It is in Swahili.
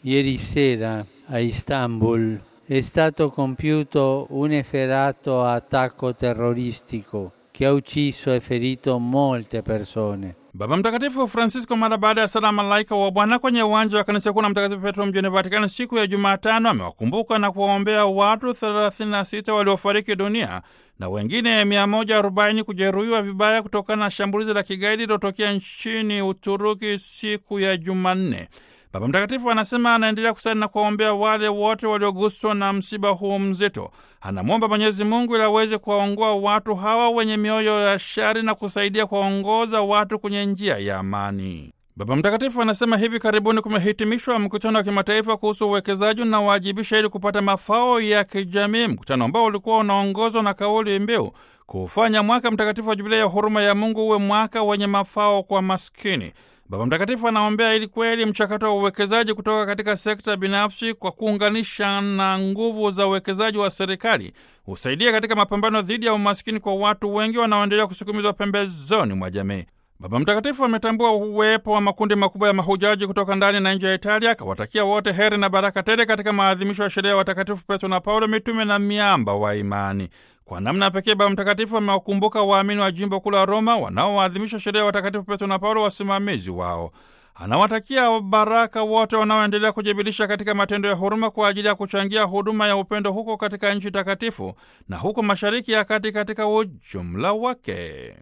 Ieri sera a Istanbul è stato compiuto un efferato attacco terroristico che ha ucciso e ferito molte persone. Baba Mtakatifu Francisco mara baada ya sala malaika wa Bwana kwenye uwanja wa kanisa kuu la Mtakatifu Petro mjini Vatikani siku ya Jumatano amewakumbuka na kuwaombea watu 36 waliofariki dunia na wengine 140 kujeruhiwa vibaya kutokana na shambulizi la kigaidi lilotokea nchini Uturuki siku ya Jumanne. Baba Mtakatifu anasema anaendelea kusali na kuwaombea wale wote walioguswa na msiba huu mzito. Anamwomba Mwenyezi Mungu ili aweze kuwaongoa watu hawa wenye mioyo ya shari na kusaidia kuwaongoza watu kwenye njia ya amani. Baba Mtakatifu anasema hivi karibuni kumehitimishwa mkutano wa kimataifa kuhusu uwekezaji unaowajibisha ili kupata mafao ya kijamii, mkutano ambao ulikuwa unaongozwa na kauli mbiu kufanya mwaka mtakatifu wa Jubilei ya huruma ya Mungu uwe mwaka wenye mafao kwa maskini. Baba Mtakatifu anaombea ili kweli mchakato wa uwekezaji kutoka katika sekta binafsi kwa kuunganisha na nguvu za uwekezaji wa serikali husaidia katika mapambano dhidi ya umaskini kwa watu wengi wanaoendelea kusukumizwa pembezoni mwa jamii. Baba Mtakatifu ametambua uwepo wa makundi makubwa ya mahujaji kutoka ndani na nje ya Italia, akawatakia wote heri na baraka tele katika maadhimisho ya sherehe ya watakatifu Petro na Paulo, mitume na miamba wa imani. Kwa namna pekee Baba Mtakatifu amewakumbuka waamini wa jimbo kuu la Roma wanaoadhimisha sherehe ya watakatifu Petro na Paulo, wasimamizi wao. Anawatakia baraka wote wanaoendelea kujibilisha katika matendo ya huruma kwa ajili ya kuchangia huduma ya upendo huko katika nchi takatifu na huko Mashariki ya Kati katika ujumla wake.